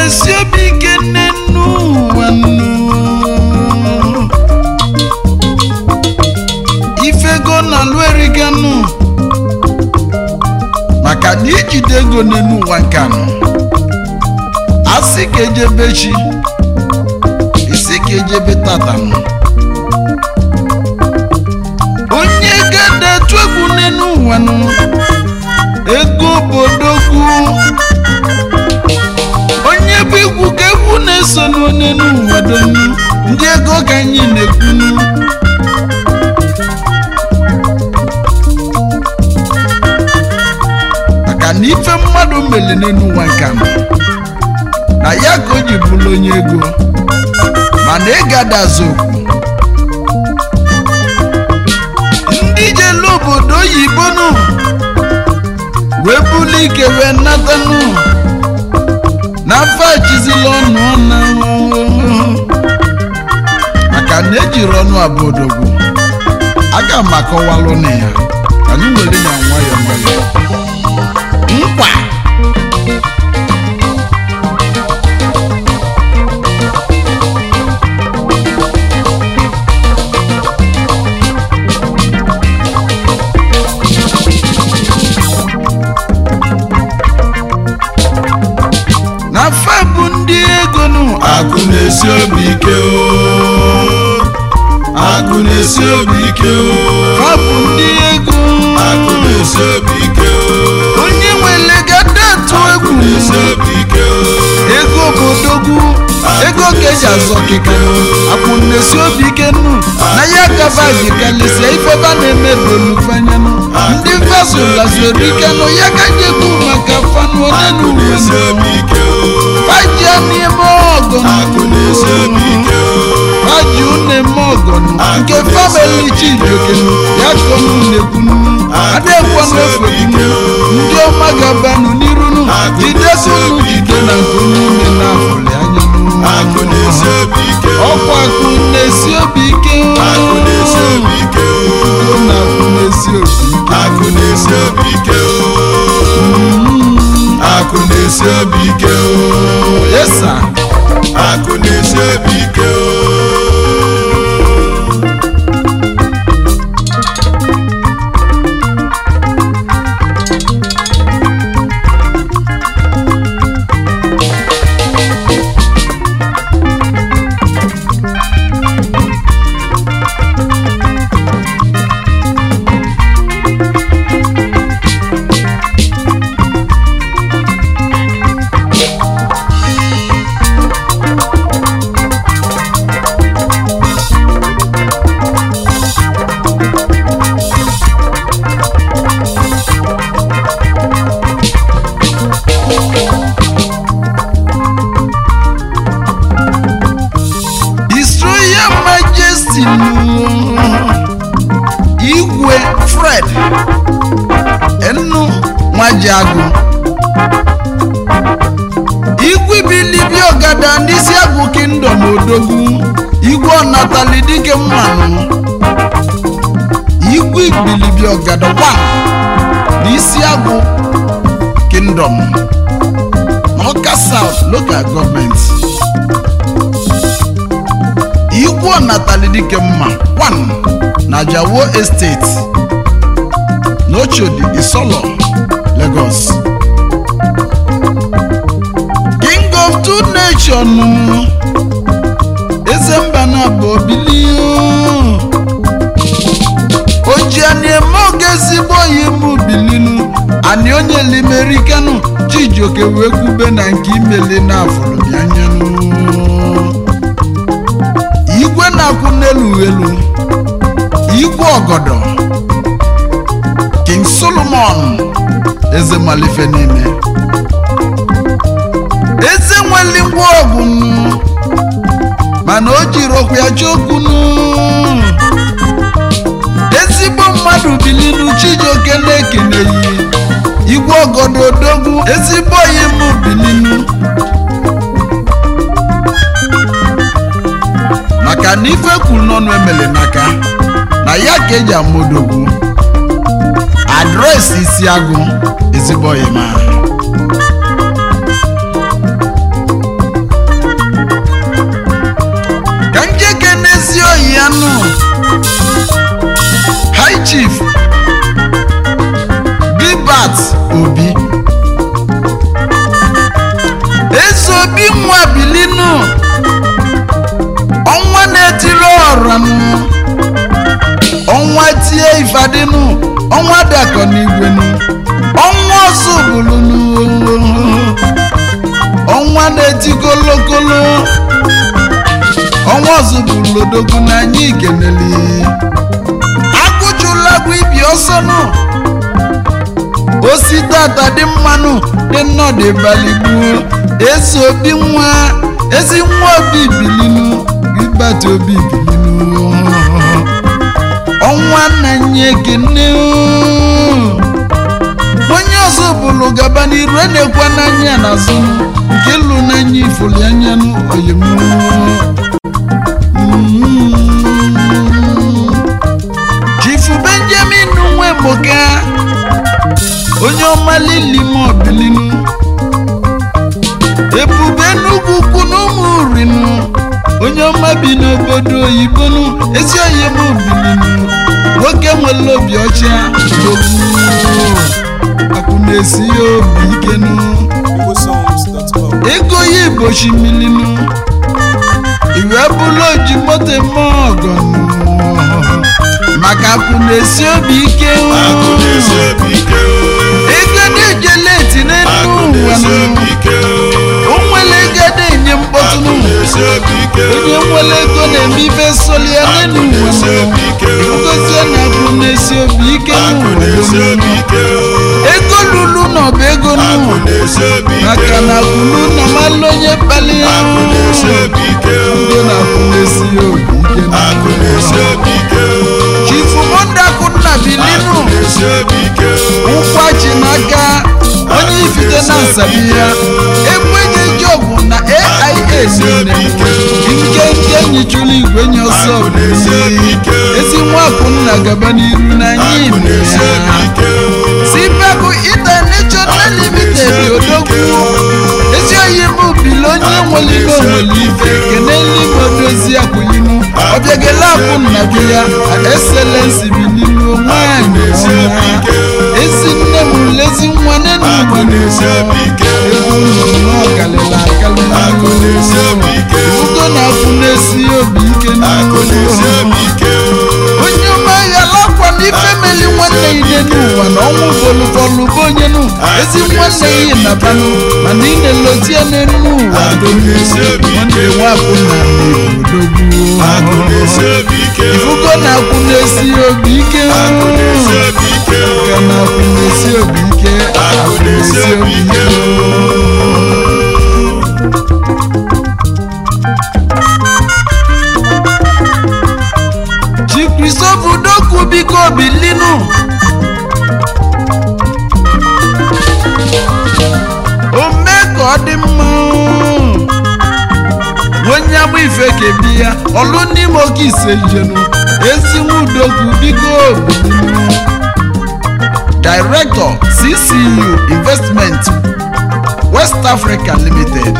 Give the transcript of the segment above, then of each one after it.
na-esi obi ike nne n'ụwa nnu ifego na alụ eriganụ maka na ijide ego n'elu ụwa nke anọ asị ka ejebe chi isi ka ejebe tatanụ onye gada etu egwu n'elu ụwa nụ ego obodogwu onye bụ egwu ka egwu na-eso n'onenu ụwa donu ndị ego ka anyị na-ekwunu maka na ife mmadụ meli n'elu ụwa nke anọ na ya ka o ji bụrụ onye ego mana ịgada azụ okwu ndị jelu obodo oyibo nụ wee bulu ike wee natanụ n'afọ achizila ọnụ ọna maka na ejiri ọnụ abụ odogwu aga m akọwalụ na ya ka anyị were ya nwayọọ nwayọọ nkwa na fa bụ ndị ego nụ akụ na-esi obi ike o akụ na-esi obi ike o fa bụ ndị ego akụ na-esi obi ike o onye nwere gada atụ akụ egwu na-esi obi ike o ego bụ odogwu ego ka eji azọ kịka akwụ na-esi obi ike nnu na ya kaba ji kalịsịa ifeba na-eme dolufanyanu ndị vasụlazuru ike nụ ya ka jekwu maka fanụ onye akụ na-esi n'uwe obi ike o fajia n'ime ọgọ akụ na-esi obi ike o faji une-eme ọgọnụ nke famili chijokenu ya kọnụ na-ekwunu adekwanụ efegunu ndị ọma ga-abanụ n'irunu jidekunu jide na nke n'ime na-afụli anya akụ na-esi obi ike o ọkwa akụ na-esi obi ike akụ na-esi obi ike o Udo na akụ na-esi obi ike akụ na-esi obi ike o akụ na-esi obi ike o yesa akụ na-esi obi ike o His Royal Majesty nụ Igwe Fred Enu Nwajiagụ Igwe bilibi ọgada n'isi agụ kingdom odogwu Igwe ọnatali dike mmanụ Igwe bilibi ọgada wa n'isi agụ kingdom n'Ọka South Local Government igwe ọnatali dike mma 1 na jawo estate n'ochodi isolo lagos king of two nation eze mba na bụ obili ojianieme oge ezigbo oyi mụ bilinu ani onye limerikanu chijioke wee kwube na nke imeli na afụrụbianyanụ igwe na-akwụ n'elu elu igwe ọgọdọ king solomon eze malife niile eze nweli ngwa ọgụ nụ, mana o jiri okwu ya chọkwunu ezigbo mmadụ bilinu chijioke na-ekeneghị igwe ọgọdọ odogwu ezigbo oyi mụ bilinu maka na ife kwuru n'ọnụ emele n'aka na ya ka eji amodogwu adreesị isi agụ ezigbo ọyịma ọnwa dakọ n'igwenu ọnwa ọzọ bụlụnu ọnwa na-eti kolokolo ọnwa ọzọ bụrụ odogwu n'anya igeneli agụjụla bụ ibi ọsọ nụ osi tata dị mmanụ dị nnọdụ baligbuo ezi obi nwa ezi nwa obi bilinu ịbata obi bilinu ọnwa nanye ekene onye ọzọ bụrụ gaba n'iru a na-ekwe n'anya n'azụ nke lụ n'anya ifoli anya oyim chifu benjamin nwemoka onye ọma lilimo bilinu ebube n'ugwu ukwu n'ụmụ urinu onye ọma bi n'obodo oyibo nu ezi oyi m bilinu nwoke nwere obi ọcha ogbu akwụ na-esi ya obi ike nu igbosongs.com ego ya igbochi milinu iwe bụla oji moto eme ọgọnụ maka akwụ na-esi obi ike akụ na-esi obi ike o ego na-eje leti n'elu akụ ụwa na-esi nụ obi ike o o nwere ego na-enye mkpọtụ akụ nụ na-esi obi ike o onye nwere ego na-eme ibe soli ya n'elu akụ ụwa na-esi nụ obi ike o ngozie na akwụ na-esi obi ike akụ n'ụwa na-esi nụ obi ike o ego lulu na ọba ego akụ nụ na-esi obi ike maka na o kwulu na malụ onye kpali ya akụ na-esi obi ike o ndị na-akwụ na-esi ya obi ike akụ na-esi nụ obi ike o chifu mondakụ nna akụ bilinu na-esi obi ike o nkwachi n'aka onye ifite na nsabi ya ekwenye jọbụ na aia niile nkenke nyichụrụ igwe nye ọsọ akụ na-esi obi bili ike o ezi nwapụ nna gaba n'iru n'anya akụ ime na-esi ya obi ike o sibebụ international limited odogwu ezi oyi m bili onye nwere ibe nwere ife keneli m odozi akwụlinu ọbịagela akwụ nna gị ya excellensi bilinu nwanyị ọma ezi nne m lezi nwa nenu akụ na-esi obi ike o ego nnụnụ ọkalịla akụ na-esi obi akalị ike o ugo na-akwụ na-esi obi ike akụ na-esi obi ike o onye ọma ghalakwa n'ife meli nwanne ine n'ụwa na ọnwụ bọlụbọlụ bụ onye nụ ezi nwanne ihe na banụ mana ị na-elotie n'elu ụwa Akụ na-esi obi ike. nwanne nwapụ na akụ na-esi odogwu obi ike o ifugo na-akwụ na-esi obi ike akụ na-esi obi ike o Ka na-akwụ na-esi obi ike akụ na-esi obi ike o chi kristofu dokwu biko bilinu o mee ka ọ dị mma onye agba ife kebi ya ọlụ n'ime oke ise jenu ezi nwudokwu biko bilinu director ccu investment west africa limited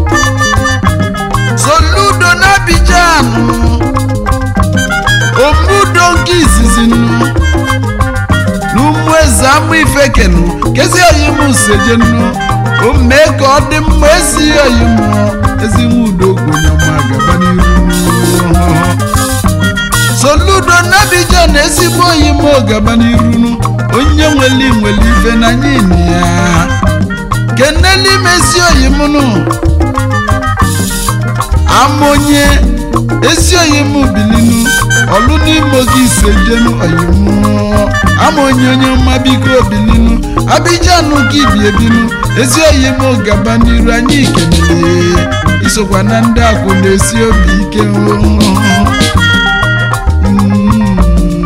soludo n'abidjan omudo nke izizi nnu n'ụmụ eze ama ifekenu kezi oyimu sejenu o mee ka ọ dị mma ezi oyimu ezi nwudo gonyama gaba n'iru soludo n'abidjan ezigbo oyimu gaba n'iru onye nweli nweli ife na nyini ya keneli mezi oyimunu amonye ezi oyimu bilinu ọlụ n'ime oge ise jenu oyimu amonye onye ọma biko bilinu abijanu ka ibi ebinu ezi oyimu gaba n'iru anyị ikenele isokwa na ndị akwụ na-esi obi ike Mm.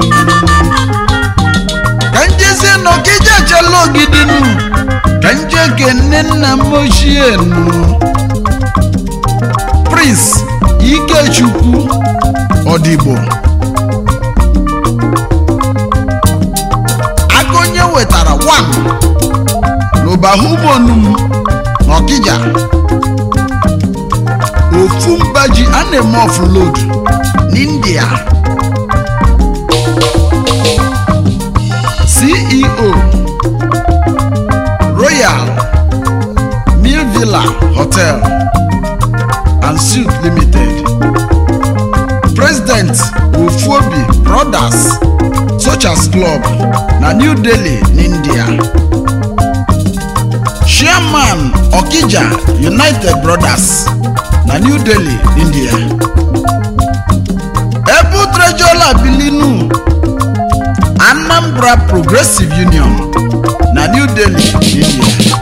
ka njezie n'ọkịja chala ogidinu ka nje kene nna m ochie nụ prince ikechukwu ọdịgbo aka onye wetara wan n'ụbahụmonum n'ọkịja ofu mba ji a na-eme offload n'india ceo royal mill villa hotel and suite limited president president ofuobi brothers Sochas Club na New Delhi n'India chairman Okija United Brothers na New Delhi India ebu trejola bilinu Anambra Progressive Union na New Delhi India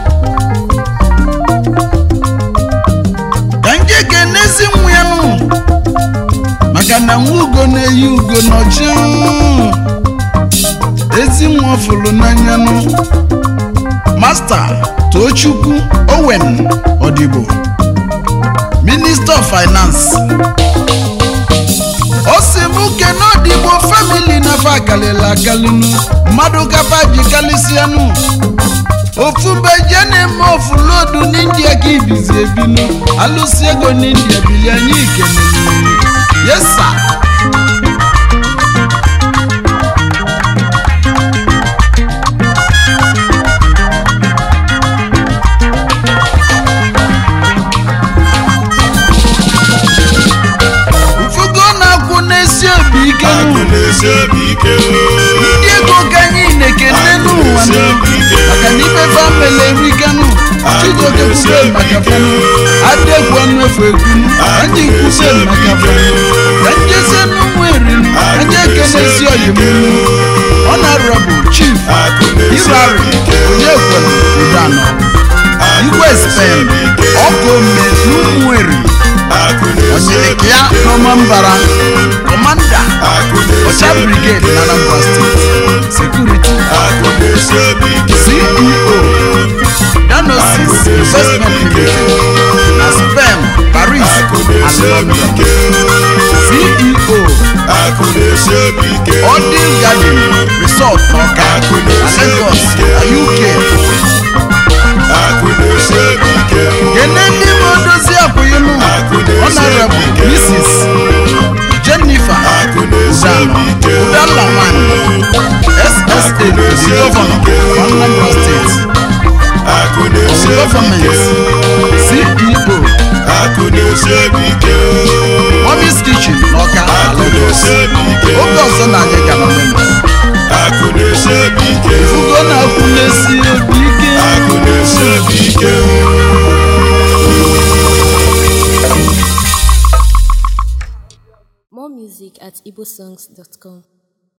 ka nke ga-enezi nwa ya nụ maka na nwa ugo na-eyi ugo n'ọchị ezi nwa fụrụ n'anya nụ masta tochukwu owen odigbo minista of finance o si m kene odigbo famili nafa akalịla akalịnụ mmadụ kapa ji kalịsịanụ ofu beje na-eme ofu lodu n'india ka ibizi ebinu alụsi ego n'india bili anyị ikenenụ yesa ufugo na-akwụ n'esi obi ike nụ ndị ego ka anyị na-ekene n'ụwa nụ maka na ife famili erikanụ chigoke kwube maka fanụ adegwu ọnụ efu ekwunu anyị kwube maka fanụ ka njezie n'ụmụ erinu anyị ekenezi oyimunu ọnarabụ chief irari onye kwere udanọ igwe spen ọkụ ome n'ụmụ eri onyeleke ya n'ọma mbara kọmanda ọcha brigade na anambra steeti sekuriti ceo danosis investment limited na spen paris and london ceo odin garden resort n'ọka na lagos na uk kene ndị nwe odozi akwụghịnụ honorable mrs jennifer udano udalaman ssa the governor of anambra state of government ceo mommy's kitchen n'ọka na lagos oge ọzọ na anyị gara mmemme ifugo na-akwụ n'esi obi ike More music at igbosongs.com.